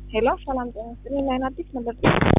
ሄሎ ሰላም ጤና ይስጥልኝ። ላይን አዲስ ነበር።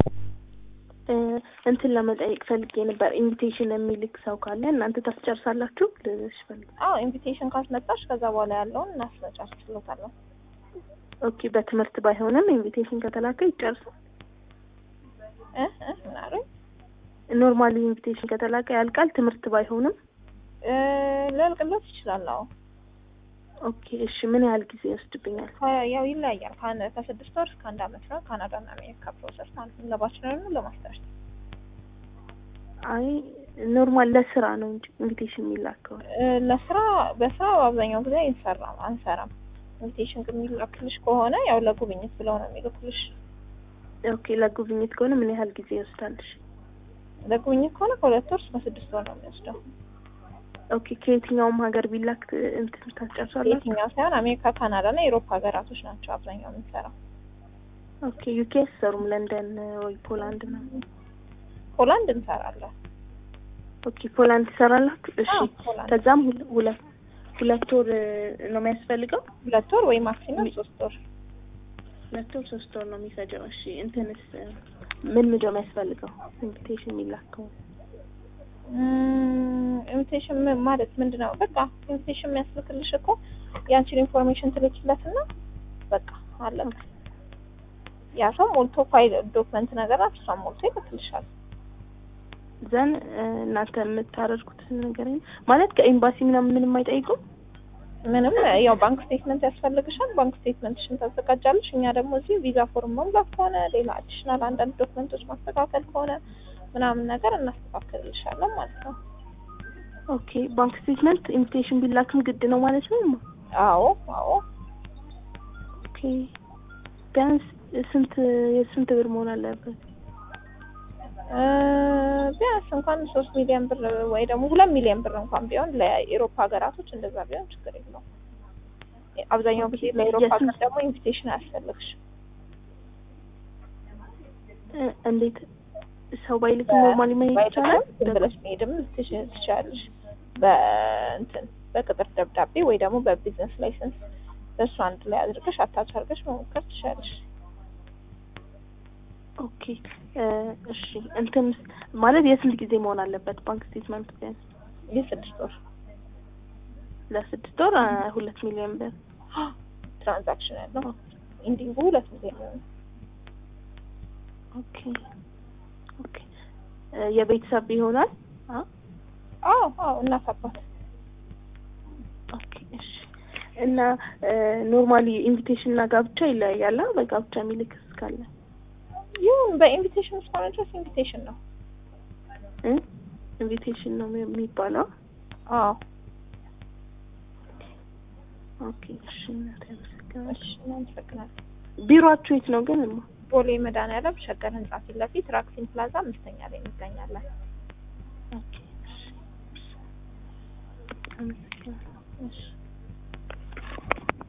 እንትን ለመጠየቅ ፈልጌ ነበር። ኢንቪቴሽን የሚልክ ሰው ካለ እናንተ ታስጨርሳላችሁ ልልሽ ፈልጌ። አዎ ኢንቪቴሽን ካስመጣሽ ከዛ በኋላ ያለውን እናስመጫችሎታለን። ኦኬ በትምህርት ባይሆንም ኢንቪቴሽን ከተላከ ይጨርሳል። እ እ ምን አሉኝ? ኖርማሊ ኢንቪቴሽን ከተላከ ያልቃል። ትምህርት ባይሆንም እ ሊያልቅለት ይችላል። አዎ ኦኬ እሺ። ምን ያህል ጊዜ ይወስድብኛል? ከ- ያው ይለያያል። ከአንድ ከስድስት ወር እስከ አንድ አመት ነው። ካናዳና አሜሪካ ፕሮሰስ ማለት ነው። ለባችለር ነው ለማስተርስ አይ ኖርማል ለስራ ነው እንጂ ኢንቪቴሽን የሚላከው እ ለስራ በስራ በአብዛኛው ጊዜ አይሰራም አንሰራም። ኢንቪቴሽን ግን የሚላክልሽ ከሆነ ያው ለጉብኝት ብለው ነው የሚልኩልሽ። ኦኬ ለጉብኝት ከሆነ ምን ያህል ጊዜ ይወስዳልሽ? ለጉብኝት ከሆነ ከሁለት ወር እስከ ስድስት ወር ነው የሚወስደው። ኦኬ ከየትኛውም ሀገር ቢላክ እንትን ታስጨርሳላችሁ? የትኛው ሳይሆን አሜሪካ፣ ካናዳ እና የአውሮፓ ሀገራቶች ናቸው አብዛኛው የምንሰራው። ኦኬ ዩኬ አትሰሩም? ለንደን ወይ ፖላንድ ነው? ፖላንድ እንሰራለን። ኦኬ ፖላንድ ትሰራላችሁ? እሺ አዎ፣ ፖላንድ ከዛም ሁለ- ሁለት ሁለት ወር ነው የሚያስፈልገው? ሁለት ወር ወይ ማክሲመም ሶስት ወር። ሁለት ወር ሶስት ወር ነው የሚፈጀው። እሺ እንትንስ ምን ምንድን ነው የሚያስፈልገው ኢንቪቴሽን የሚላከው? ኢንቪቴሽን ማለት ምንድን ነው? በቃ ኢንቪቴሽን የሚያስልክልሽ እኮ ያንቺን ኢንፎርሜሽን ትልኪለትና በቃ አለቀ። ያ ሰው ሞልቶ ፋይል ዶክመንት ነገር ናት፣ እሷን ሞልቶ ይልክልሻል። ዘን እናንተ የምታደርጉት ነገር ማለት ከኤምባሲ ምናምን ምንም አይጠይቁም? ምንም ያው ባንክ ስቴትመንት ያስፈልግሻል። ባንክ ስቴትመንትሽን ታዘጋጃለሽ። እኛ ደግሞ እዚህ ቪዛ ፎርም መሙላት ከሆነ ሌላ አዲሽናል አንዳንድ ዶክመንቶች ማስተካከል ከሆነ ምናምን ነገር እናስተካክልልሻለን ማለት ነው። ኦኬ ባንክ ስቴትመንት ኢንቪቴሽን ቢላክም ግድ ነው ማለት ነው? አዎ አዎ። ኦኬ ቢያንስ ስንት የስንት ብር መሆን አለበት? እ ቢያንስ እንኳን ሶስት ሚሊዮን ብር ወይ ደግሞ ሁለት ሚሊዮን ብር እንኳን ቢሆን ለኢሮፓ ሀገራቶች እንደዛ ቢሆን ችግር የለውም። አብዛኛው ጊዜ ለኢሮፓ ሀገር የስንት- ደግሞ ኢንቪቴሽን አያስፈልግሽም። እ እንዴት ሰው ባይልክ ኖርማሊ መሄድ ይቻላል? ዝም ብለሽ መሄድም ትች- ትችያለሽ። በእንትን በቅጥር ደብዳቤ ወይ ደግሞ በቢዝነስ ላይሰንስ በእሱ አንድ ላይ አድርገሽ አታች አድርገሽ መሞከር ትችያለሽ። ኦኬ እ እሺ እንትን ማለት የስንት ጊዜ መሆን አለበት ባንክ ስቴትመንት ቢያንስ? የስድስት ወር ለስድስት ወር አ፣ ሁለት ሚሊዮን ብር ትራንዛክሽን ያለው ኢንዲንጉ ሁለት ሚሊዮን ነው። ኦኬ ኦኬ እ የቤተሰብ ይሆናል? አ አዎ አዎ እናት አባት ኦኬ እሺ እና ኖርማሊ ኢንቪቴሽን እና ጋብቻ ይለያያል? አ? በጋብቻ የሚልክ እስካለ ይሁን በኢንቪቴሽን እስከሆነ ድረስ ኢንቪቴሽን ነው። እ ኢንቪቴሽን ነው የሚባለው? አዎ ኦኬ እሺ እናቴ አመሰግናለሁ። እሺ እናመሰግናለን። ቢሮአችሁ የት ነው ግን? እማ ቦሌ መድኃኒዓለም ሸገር ህንጻ ፊት ለፊት ራክሲን ፕላዛ አምስተኛ ላይ እንገኛለን። ኦኬ እሺ አመሰግናለሁ። እሺ